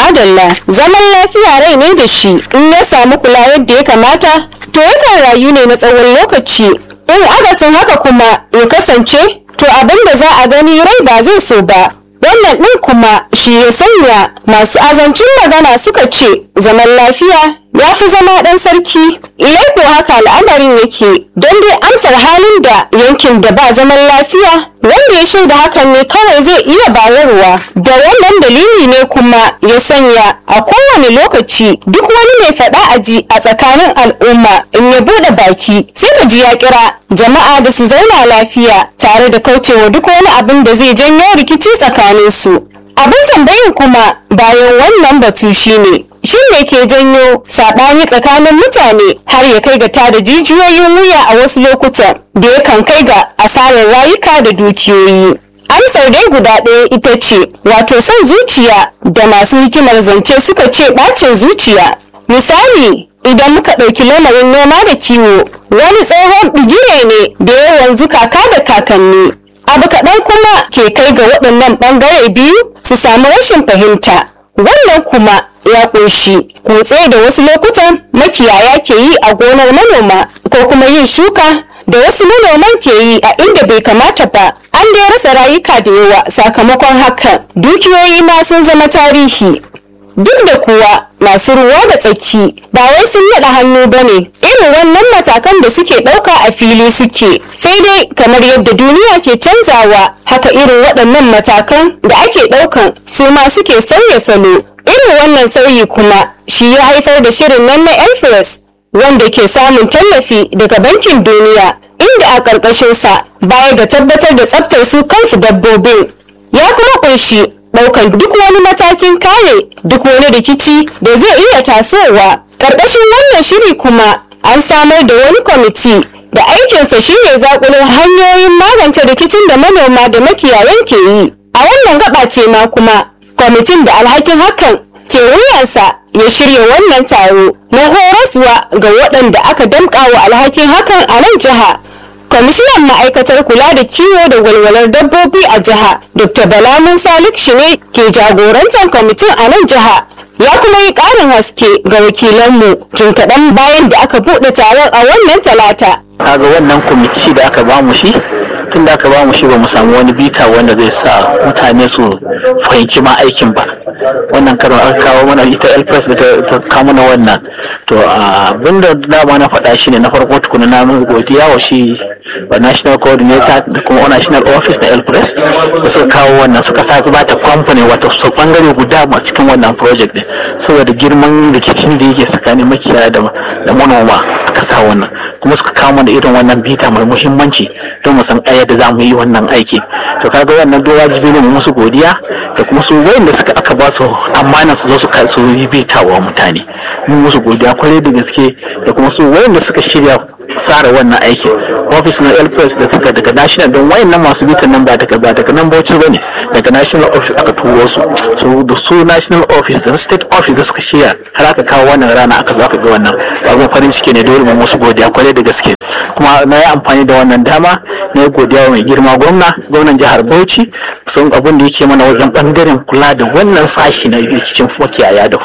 madalla zaman lafiya rai ne da shi in ya samu kula yadda ya kamata to yakan rayu ne na tsawon lokaci in akasin haka kuma ya kasance to abin da za a gani rai ba zai so ba wannan ɗin kuma shi ya sanya masu azancin magana suka ce zaman lafiya ya fi zama ɗan sarki ilai ko haka al'amarin yake don dai amsar halin da yankin da ba zaman lafiya wanda ya shaida hakan ne kawai zai iya bayarwa da wannan dalili ne kuma ya sanya a kowane lokaci duk wani mai faɗa aji a tsakanin al'umma in ya buɗe baki sai ka ji ya kira jama'a da su zauna lafiya tare da kaucewa duk wani abin da zai janyo rikici tsakaninsu abin tambayin kuma bayan wannan batu shine shin me ke janyo saɓani tsakanin mutane har ya kai ga tada jijiyoyin wuya a wasu lokutan da yakan kai ga asarar rayuka da dukiyoyi amsar dai guda ɗaya ita ce wato son zuciya da masu hikimar zance suka ce ɓacin zuciya misali idan muka ɗauki lamarin noma da kiwo wani tsohon bigire ne da ya wanzu kaka da kakanni abu kaɗan kuma ke kai ga waɗannan ɓangare biyu su samu rashin fahimta wannan kuma ya ƙunshi kutse da wasu lokutan makiyaya ke yi a gonar manoma ko kuma yin shuka da wasu manoman ke yi a inda bai kamata ba an dai rasa rayuka da yawa sakamakon hakan dukiyoyi ma sun zama tarihi duk da kuwa masu ruwa da tsaki ba wai sun naɗa hannu ba ne irin wannan matakan da suke ɗauka a fili suke sai dai kamar yadda duniya ke canzawa haka irin waɗannan matakan da ake ɗaukan su ma suke sauya salo irin wannan sauyi kuma shi ya haifar da shirin nan na elfres wanda ke samun tallafi daga bankin duniya inda a ƙarƙashinsa baya ga tabbatar da tsaftar su kansu dabbobin ya kuma ƙunshi ɗaukan duk wani matakin kare duk wani rikici da zai iya tasowa ƙarƙashin wannan shiri kuma an samar da wani kwamiti da aikinsa shine zakulo hanyoyin magance rikicin da manoma da makiyayan ke yi a wannan gaba ce ma kuma kwamitin da alhakin hakan ke wuyansa ya shirya wannan taro na horaswa ga waɗanda aka damƙa wa alhakin hakan a nan jiha kwamishinan ma'aikatar kula da kiwo da walwalar dabbobi a jiha dr bala musa shi ne ke jagorantar kwamitin a nan jiha ya kuma yi ƙarin haske ga wakilanmu tun kaɗan bayan da aka buɗe taron a wannan talata kaga wannan kwamiti da aka bamu shi tun da aka bamu shi ba mu samu wani bita wanda zai sa mutane su fahimci ma aikin ba wannan karon aka kawo mana ita elpress da ta kawo mana wannan to abinda dama na faɗa shi ne na farko tukuna na mun godiya wa shi wa national coordinator da kuma national office na elpress da suka kawo wannan suka sa ba ta company wato su bangare guda a cikin wannan project din saboda girman rikicin da yake tsakanin makiyaya da manoma aka sa wannan kuma suka kawo mana irin wannan bita mai muhimmanci don mu san ayar da za mu yi wannan aiki to kaga wannan duk wajibi ne mu musu godiya da kuma su wayanda suka aka ba su amana su zo su su yi bita wa mutane mun musu godiya kwarai da gaske da kuma su wayanda suka shirya tsara wannan aiki office na elpress da suka daga national don wayannan masu bitan nan ba daga ba daga nan bauchi bane daga national office aka turo su so da su national office da state office da suka shirya har aka kawo wannan rana aka zo aka ga wannan abin farin ciki ne dole mu musu godiya kwarai da gaske kuma na yi amfani da wannan dama na yi godiya mai girma gwamna gwamnan jihar bauchi sun abin da yake mana wajen bangaren kula da wannan sashi na rikicin makiyaya da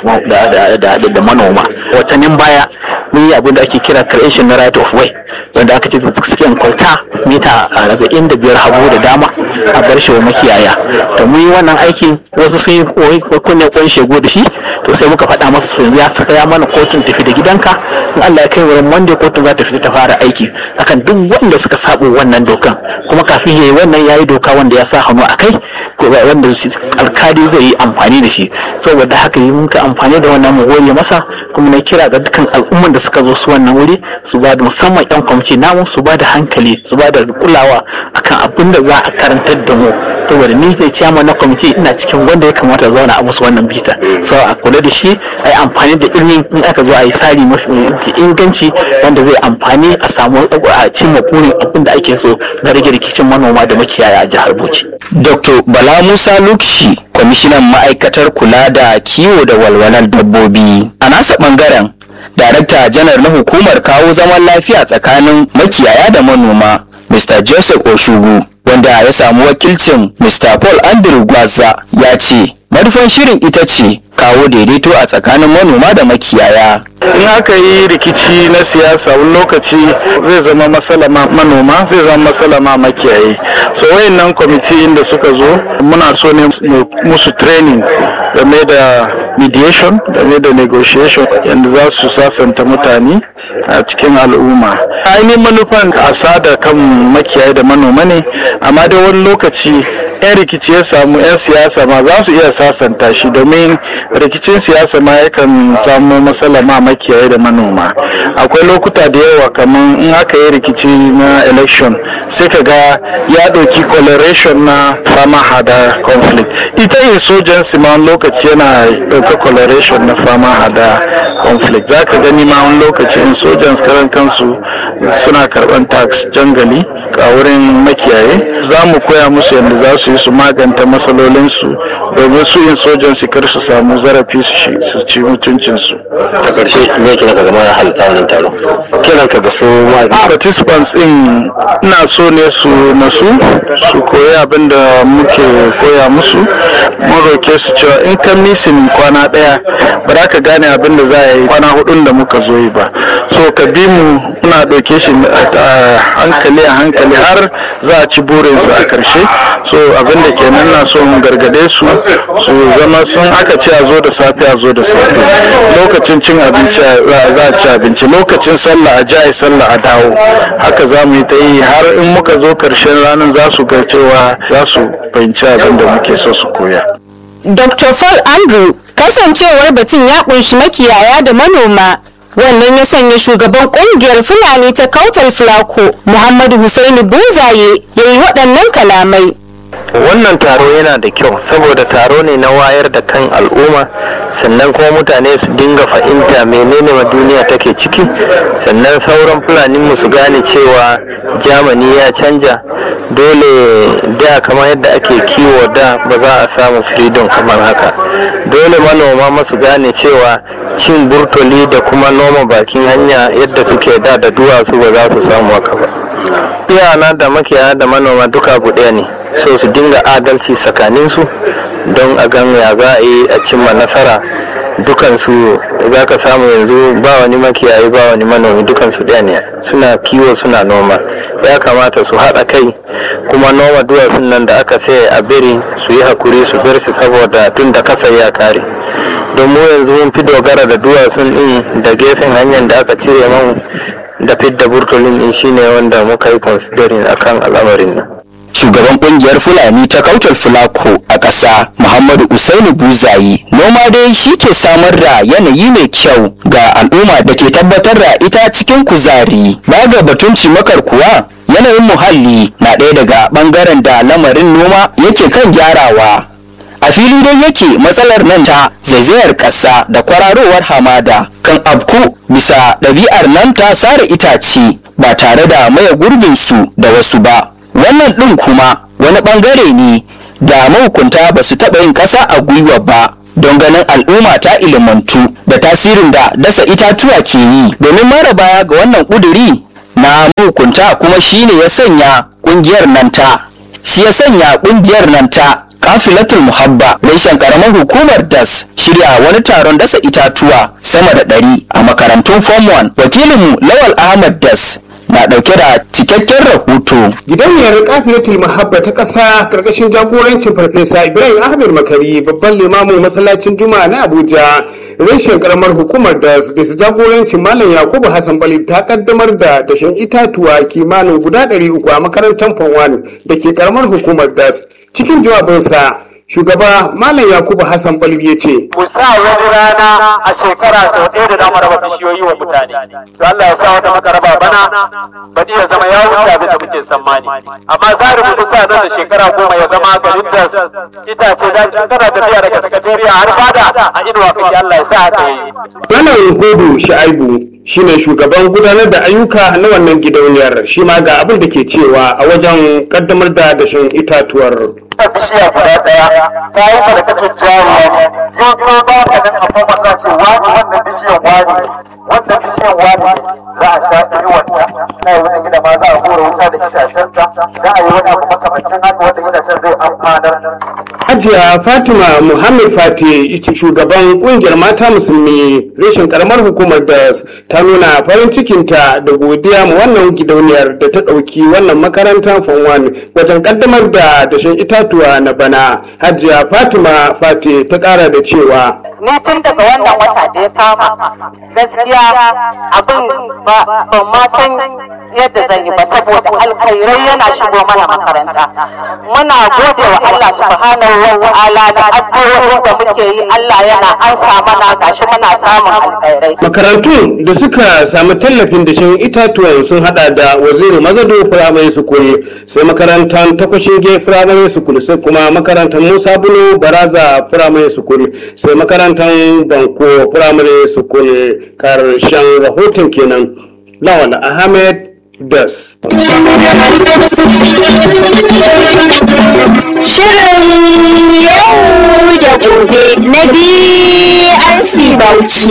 da manoma watannin baya mun yi abin da ake kira creation na right of way wanda aka ce suke kwalta mita arba'in da biyar hagu da dama a bar shi wa makiyaya to mun yi wannan aikin wasu sun yi kunne kwan shego da shi to sai muka faɗa masa su yanzu ya saka ya mana kotun tafi da gidanka in Allah ya kai wurin monday kotun za ta fita ta fara aiki akan duk wanda suka sabo wannan dokan kuma kafin yayi wannan yayi doka wanda ya sa hannu a kai wanda alkali zai yi amfani da shi saboda haka yi muka amfani da wannan mu gode masa kuma na kira ga dukkan al'umman da suka zo su wannan wuri su ba da musamman yan kwamiti namu su ba da hankali su ba da kulawa akan abin da za a karantar da mu saboda ni zai ciyama na kwamiti ina cikin wanda ya kamata zauna a musu wannan bita so a kula da shi a yi amfani da ilimin in aka zo a yi tsari mafi inganci wanda zai amfani a samu a cimma burin abin da ake so na rage rikicin manoma da makiyaya a jihar Bauchi. Dr. Bala Musa Lukshi, kwamishinan ma'aikatar kula da kiwo da walwalar dabbobi. A nasa bangaren, darakta janar na hukumar kawo zaman lafiya tsakanin makiyaya da manoma, Mr. Joseph Oshugu, wanda ya samu wakilcin Mr. Paul Andrew Gwaza ya ce manufan shirin ita ce kawo daidaito a tsakanin manoma da makiyaya in aka yi rikici na siyasa wani lokaci zai zama matsala ma manoma zai zama matsala ma makiyaye so wayannan kwamiti inda suka zo muna so ne mu musu training game da mediation game da negotiation yadda za su sasanta mutane a cikin al'umma ainihin manufan a sada kan makiyaye da manoma ne amma dai wani lokaci 'yan rikici ya samu 'yan siyasa ma za su iya sasanta shi domin rikicin siyasa ma yakan samu matsala ma makiyaye da manoma akwai lokuta da yawa kamar in aka yi rikici na election sai ka ga ya ɗauki coloration na fama hada conflict ita insurgency ma wani lokaci yana ɗauka coloration na fama hada conflict za ka gani ma wani lokaci insurgents karan kansu suna karɓan tax jangali a wurin makiyaye za mu koya musu yadda za su yi su maganta matsalolinsu domin su insurgency kar su samu zarafi su ci mutuncinsu a ƙarshe me kira ka zama halitta wannan taro kiran ka ga su participants in ina so ne su nasu su koyi abin da muke koya musu mun roke su cewa in ka misin kwana daya ba za ka gane abin da za a yi kwana hudun da muka zo yi ba so ka bi mu muna ɗauke shi a hankali a hankali har za a ci burinsu a karshe so abin da kenan na so mu gargade su su zama sun aka ce a zo da safe a zo da safe lokacin cin abinci za a ci abinci lokacin sallah a ji a yi sallah a dawo haka za mu yi ta yi har in muka zo karshen ranar za su ga cewa za su fahimci abin da muke so su koya Dr. Paul Andrew kasancewar batun ya kunshi makiyaya da manoma wannan ya sanya shugaban kungiyar fulani ta kautal fulako muhammadu husaini bunzaye ya yi waɗannan kalamai wannan taro yana da kyau saboda taro ne na wayar da kan al'umma sannan kuma mutane su dinga fahimta menene ma duniya take ciki sannan sauran fulani mu su gane cewa jamani ya canja dole da kamar yadda ake kiwo da ba za a samu freedom kamar haka dole manoma masu gane cewa cin burtoli da kuma noma bakin hanya yadda suke da da duwatsu ba za su samu haka ba iyana da makiyaya da manoma duka abu ɗaya ne so su dinga adalci tsakaninsu don a gan ya za a yi a cimma nasara dukansu za ka samu yanzu ba wani makiyayi ba wani manomi dukansu ɗaya ne suna kiwo suna noma ya kamata su haɗa kai kuma noma duwatsun nan da aka sai a biri su yi hakuri su bar su saboda tun da kasa ya kare don mu yanzu mun fi dogara da duwatsun ɗin da gefen hanyar da aka cire man da fidda burtolin ɗin shine wanda muka yi considering akan al'amarin nan shugaban kungiyar fulani ta kautar fulako a ƙasa muhammadu usaini buzayi noma dai shi ke samar da yanayi mai kyau ga al'umma da ke tabbatar da ita cikin kuzari ba ga batun cimakar kuwa yanayin muhalli na ɗaya daga ɓangaren da lamarin noma yake kan gyarawa a fili dai yake matsalar nan ta zaizayar ƙasa da kwararowar hamada kan abku bisa ɗabi'ar nan ta sare itace ba tare da maye gurbinsu da wasu ba wannan ɗin kuma wani ɓangare ne da mahukunta ba su taɓa yin ƙasa a gwiwa ba don ganin al'umma ta ilimantu da tasirin da dasa itatuwa ke yi domin mara baya ga wannan ƙuduri na mahukunta kuma shine ya sanya ƙungiyar nan ta shi ya sanya ƙungiyar nan ta kafilatul muhabba reshen karamar hukumar das shirya wani taron dasa itatuwa sama da ɗari a makarantun form 1 wakilinmu lawal ahmad das na ɗauke da cikakken rahoto. Gidauniyar kafilatul mahabba ta ƙasa ƙarƙashin jagorancin farfesa Ibrahim Ahmed Makari babban limamin masallacin Juma'a na Abuja reshen karamar hukumar da bisa jagorancin Malam Yakubu Hassan Bali ta kaddamar da dashen itatuwa kimanin guda ɗari uku a makarantar Fanwan da ke karamar hukumar das cikin jawabinsa shugaba malam yakubu hassan balbi ya ce mu sa wani rana a shekara sau ɗaya da dama raba bishiyoyi wa mutane to Allah ya sa wata makaraba bana baɗi ya zama ya wuce abin da muke tsammani amma tsarin mu sa nan da shekara goma ya zama garin da itace da kana tafiya daga sakatariya har fada a inuwa kake Allah ya sa haka yayi malam hudu sha'ibu shine shugaban gudanar da ayyuka na wannan gidauniyar shi ma ga abin da ke cewa a wajen kaddamar da dashen itatuwar wannan bishiya guda ɗaya ta yi sadakatun jariya ne yau ko ba ka nan akwai maza ce wani wannan bishiyan wani wannan bishiyan wani ne za a sha inuwanta na yi wani gida ma za a hura wuta da itacenta da a yi wani abu makamancin haka wanda itacen zai amfanar Hajiya Fatima Muhammad Fati ita shugaban kungiyar mata musulmi reshen karamar hukumar da ta nuna farin cikinta da godiya ma wannan gidauniyar da ta ɗauki wannan makarantar Fonwan wajen kaddamar da dashen itatuwa na bana. Hajiya Fatima Fati ta ƙara da cewa. ni tun daga wannan wata da ya kama gaskiya abin ba ban ma san yadda zan yi ba saboda alkhairai yana shigo mana makaranta muna gode wa Allah subhanahu wa ta'ala da addu'o'in da muke yi Allah yana ansa mana gashi muna samun alkhairai Makarantu da suka samu tallafin dashen itatuwan sun hada da waziri mazado firamare sukul sai makarantar takwashinge firamare sukul sai kuma makarantar musa bulo baraza firamare sukul sai makarantar banko firamare sukul karshen rahoton kenan lawal ahmed das Shirin yau da gobe na BRC Bauchi.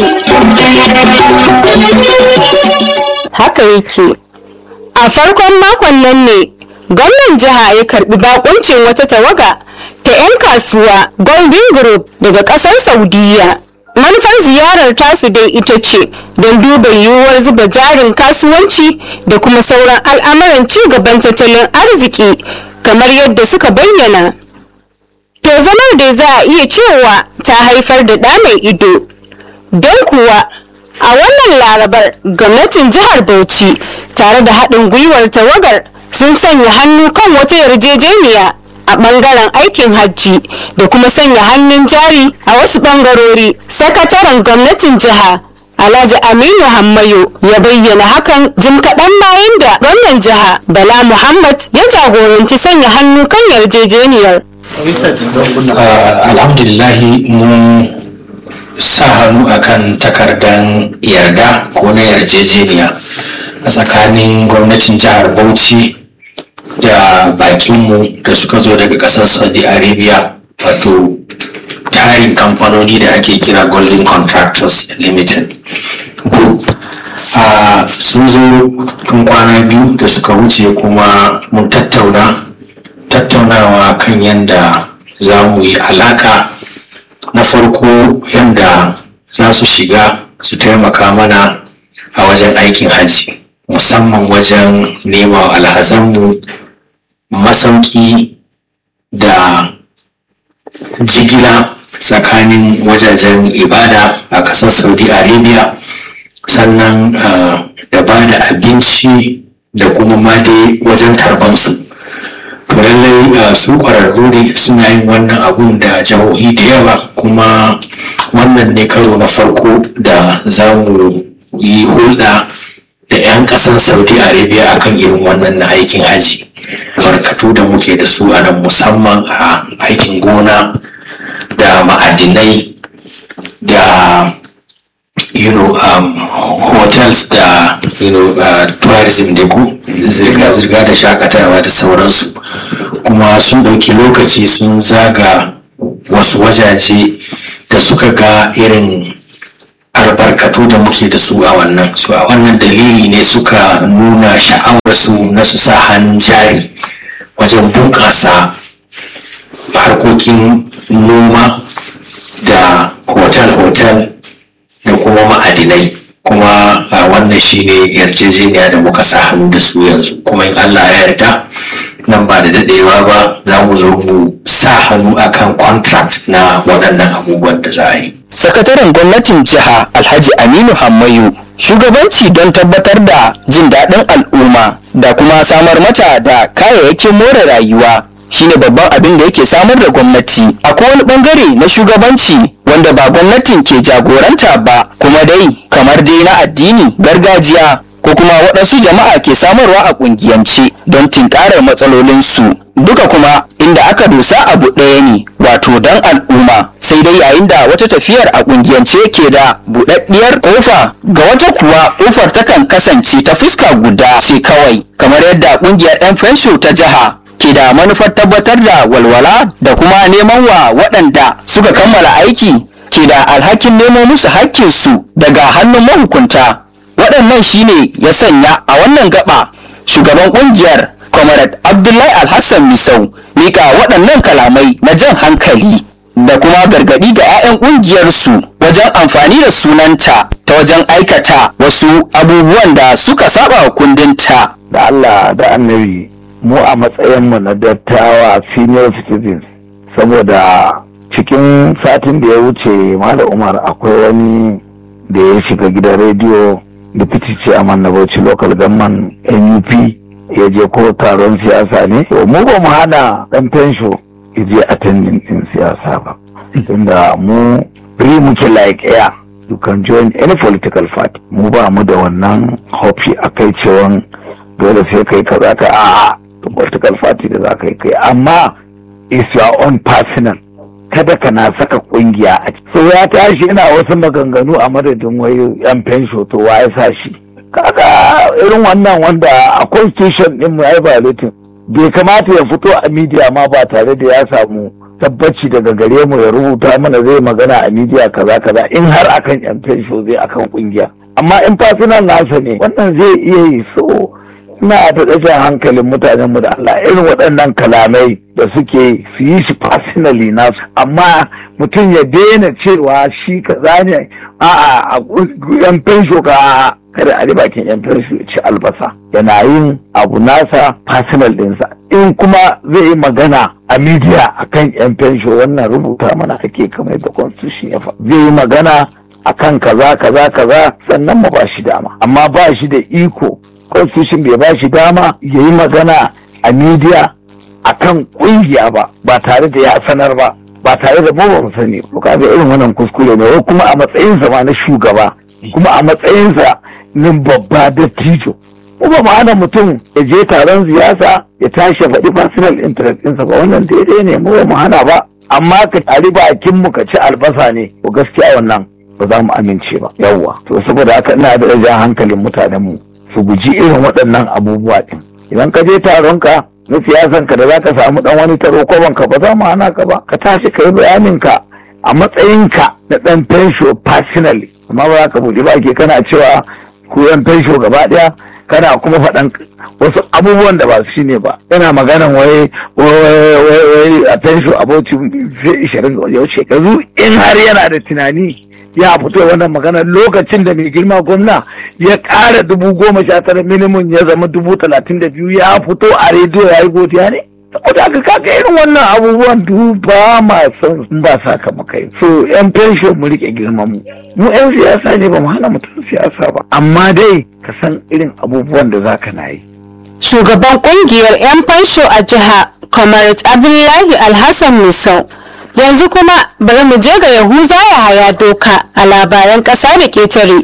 Haka yake. A farkon makon nan ne, gwamnan jiha ya karbi bakuncin wata tawaga ta 'yan kasuwa Golden Group daga kasar Saudiya. Manufar ziyarar tasu dai ita ce don duba yiwuwar zuba jarin kasuwanci da kuma sauran al'amuran ci gaban tattalin arziki kamar yadda suka bayyana. To zamar da za a iya cewa ta haifar da ɗa mai ido. Don kuwa a wannan larabar gwamnatin jihar Bauchi tare da haɗin gwiwar tawagar sun sanya hannu kan wata yarjejeniya a ɓangaren aikin hajji da kuma sanya hannun jari a wasu ɓangarori. Sakataren gwamnatin jiha Alhaji Aminu Hammayo ya bayyana hakan jim kaɗan bayan da gwamnan jiha Bala Muhammad ya jagoranci sanya hannu kan yarjejeniyar. Uh, alhamdulillahi mun sa hannu akan takardan yarda ko na yarjejeniya a tsakanin gwamnatin jihar bauchi da bakinmu da suka zo daga kasar saudi arabia wato tarin kamfanoni da ake kira golden contractors limited group uh, sun zo tun kwana biyu da suka wuce kuma mun tattauna tattaunawa kan yadda za mu yi alaka na farko yadda za su shiga su taimaka mana a wajen aikin hajji musamman wajen nema wa alhazanmu masauki da jigila tsakanin wajajen ibada a ƙasar saudi arabia sannan uh, da ba da abinci da kuma ma dai wajen karbansu to lallai uh, su ƙwararru ne suna yin wannan abun da jihohi da yawa kuma wannan ne karo na farko da za mu yi hulɗa da 'yan ƙasar saudi arabia akan irin wannan na aikin haji barkatu da muke da su a nan musamman a aikin gona da ma'adinai da you know um, hotels da you know uh, tourism da ku zirga-zirga da shakatawa da sauransu kuma sun ɗauki lokaci sun zaga wasu wajaje da suka ga irin albarkatu da muke da su a wannan su a wannan dalili ne suka nuna sha'awarsu na su sa hannun jari wajen bunƙasa harkokin noma da hotel-hotel da kuma ma'adinai kuma a wannan shine yarjejeniya da muka sa hannu da su yanzu kuma in allah ya yarda nan ba da dadewa ba za mu zo mu sa hannu akan contract na waɗannan abubuwan da za a yi sakataren gwamnatin jiha alhaji aminu hammayu shugabanci don tabbatar da jin daɗin al'umma da kuma samar mata da kayayyakin more rayuwa shine babban abin da yake samar da gwamnati akwai wani bangare na shugabanci wanda ba gwamnatin ke jagoranta ba kuma dai kamar dai na addini gargajiya ko kuma waɗansu jama'a ke samarwa a ƙungiyance don tinkarar matsalolinsu duka kuma inda aka dosa abu ɗaya ne wato don al'umma sai dai yayin da wata tafiyar a ƙungiyance ke da buɗaɗɗiyar ƙofa ga wata kuwa ƙofar takan kasance ta fuska guda ce kawai kamar yadda ƙungiyar 'yan fensho ta jiha ke da manufar tabbatar da walwala da kuma neman wa waɗanda suka kammala aiki ke da alhakin nemo musu hakkinsu daga hannun mahukunta waɗannan shine ya sanya a wannan gaba shugaban ƙungiyar comrade abdullahi alhassan misau mika waɗannan kalamai na jan hankali da kuma gargaɗi ga 'ya'yan ƙungiyarsu wajen amfani da sunanta ta wajen aikata wasu abubuwan da suka saba wa kundinta. da Allah da annabi mu a matsayinmu na dattawa senior citizens saboda cikin satin da ya wuce Malam Umar akwai wani da ya shiga gidan rediyo deputy chairman na Bauchi local government NUP ya je ko taron siyasa ne to mu ba mu hana dan fensho ya je attending din siyasa ba tunda mu free muke like air you can join any political party mu ba mu da wannan hofi a kai cewan dole sai kai kaza ka a political party da za ka yi kai amma is your own personal kada ka na saka kungiya a ciki so ya tashi ina wasu maganganu a madadin wai yan fensho to wa ya sa shi kaga irin wannan wanda a constitution din mu ai violating bai kamata ya fito a media ma ba tare da ya samu tabbaci daga gare mu ya rubuta mana zai magana a media kaza kaza in har akan yan fensho zai akan kungiya amma in personal nasa ne wannan zai iya yi so ina da ɗaga hankalin mutanen mu da Allah irin waɗannan kalamai da suke su yi shi personally nasu amma mutum ya daina cewa shi kaza ne a'a a yan fensho ka kada a bakin yan fensho ya ci albasa yana yin abu nasa personal ɗinsa in kuma zai yi magana a media akan yan fensho wannan rubuta mana ake kamar da constitution ya zai yi magana akan kaza kaza kaza sannan mu ba shi dama amma ba shi da iko constitution bai ba shi dama ya yi magana a media a kan kungiya ba ba tare da ya sanar ba ba tare da mu ba mu sani ba kaga irin wannan kuskure ne kuma a matsayinsa ma na shugaba kuma a matsayinsa na babba dattijo mu ba ma'ana mutum ya je taron siyasa ya tashi ya faɗi personal interest ɗinsa ba wannan daidai ne mu ba mu hana ba amma ka tari bakin mu ka ci albasa ne to gaskiya wannan ba za mu amince ba yawwa to saboda haka ina da jan hankalin mutanen mu su guji irin waɗannan abubuwa ɗin idan ka je taron ka na siyasan ka da za ka samu ɗan wani taro ko ka ba za mu hana ka ba ka tashi ka yi bayanin ka a matsayin ka na ɗan fensho personally amma ba za ka buɗe ba ke kana cewa ku yan fensho gaba ɗaya kana kuma faɗan wasu abubuwan da ba su ne ba yana maganan wai wai a fensho abocin ishirin ga wajen shekaru in har yana da tunani ya fito wannan magana lokacin da mai girma gwamna ya ƙara dubu goma sha tara minimum ya zama dubu talatin da biyu ya fito a rediyo ya yi godiya ne saboda haka kaga irin wannan abubuwan duba ma son ba sakamakai so yan fensho mu rike girman mu mu yan siyasa ne ba mu hana mutum siyasa ba amma dai ka san irin abubuwan da zaka na yi shugaban kungiyar 'yan fansho a jiha comrade abdullahi alhassan misau yanzu kuma bari mu je ga yahuza ya haya doka a labaran ƙasa da ƙetare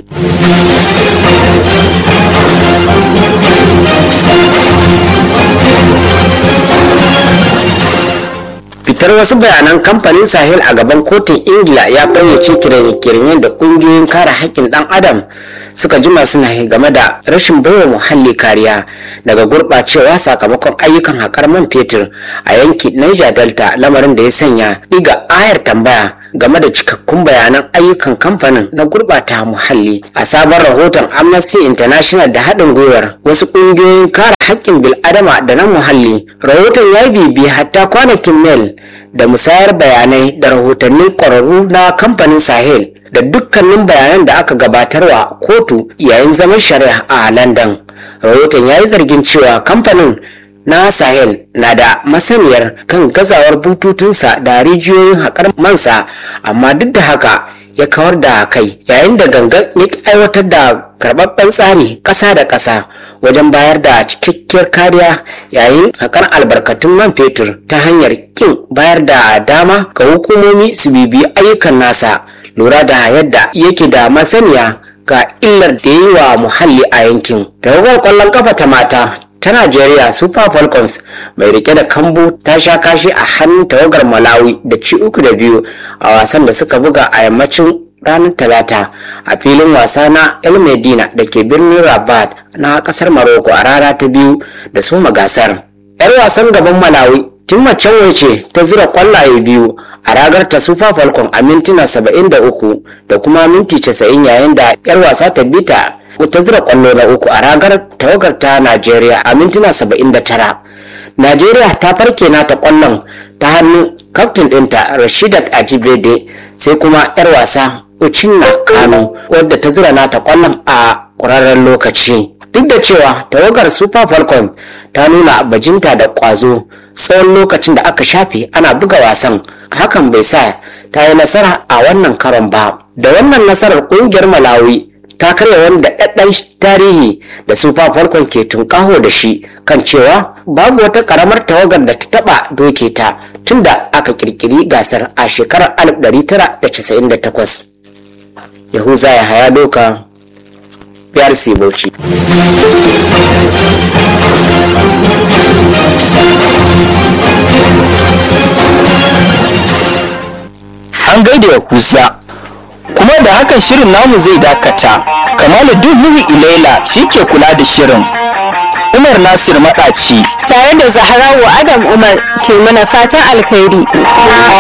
fitar wasu bayanan kamfanin sahel a gaban kotun ingila ya fayyace kiranye-kiranye da kungiyoyin kare haƙƙin ɗan adam suka jima suna yi game da rashin baiwa muhalli kariya daga gurɓacewa sakamakon ayyukan haƙar man fetur a yanki niger delta lamarin da ya sanya ɗiga ayar tambaya game da cikakkun bayanan ayyukan kamfanin na gurɓata muhalli a sabon rahoton amnesty international da haɗin gwiwar wasu ƙungiyoyin kare haƙƙin bil'adama da na muhalli rahoton ya bibi hatta kwanakin mail da musayar bayanai da rahotannin ƙwararru na kamfanin sahel da dukkanin bayanan da aka gabatarwa kotu yayin zaman shari'a a london rahoton ya yi zargin cewa kamfanin na sahel na da masaniyar kan gazawar bututunsa da rijiyoyin haƙar mansa amma duk da haka ya kawar da kai yayin da gangan ya ki aiwatar da karɓaɓɓen tsari ƙasa da ƙasa wajen bayar da cikakkiyar kariya yayin haƙar albarkatun man fetur ta hanyar kin bayar da dama ga hukumomi su bibiyi ayyukan nasa lura da yadda yake da masaniya ga illar da yi wa muhalli a yankin tawagar kwallon kafa ta mata ta Najeriya Super Falcons mai rike da kambu ta sha kashi a hannun tawagar Malawi da ci uku da biyu a wasan da suka buga a yammacin ranar Talata a filin wasa na El Medina da ke birnin Rabat na kasar Morocco a rana ta biyu da soma gasar. 'Yar wasan gaban Malawi Timma Chanwe ce ta zira kwallaye biyu a ragar ta Super Falcon a mintuna 73 da kuma minti 90 yayin da 'yar wasa ta bita ta zira kwallo na uku a ragar tawagar ta Najeriya a mintuna 79 najeriya ta farke nata kwallon ta hannun kaftin ɗinta rashidat ajibede sai kuma 'yar wasa uchinna kano wadda ta zira nata kwallon a ƙwararren lokaci duk da cewa tawagar super falcon ta nuna bajinta da ƙwazo tsawon lokacin da aka shafe ana buga wasan hakan bai sa ta yi nasara a wannan karon ba da wannan nasarar ƙungiyar malawi ta karya wani daɗaɗɗen tarihi da super falcon ke tunƙaho da shi kan cewa babu wata ƙaramar tawagar da ta taɓa doke ta tunda aka ƙirƙiri gasar a shekarar 1998 yahuza ya haya doka PRC Bauchi. An gaida ya kusa kuma da hakan shirin namu zai dakata kamaluddin nuhu ilaila shi ke kula da shirin umar nasir maɗaci tare da zaharawa adam umar ke mana fatan alkhairi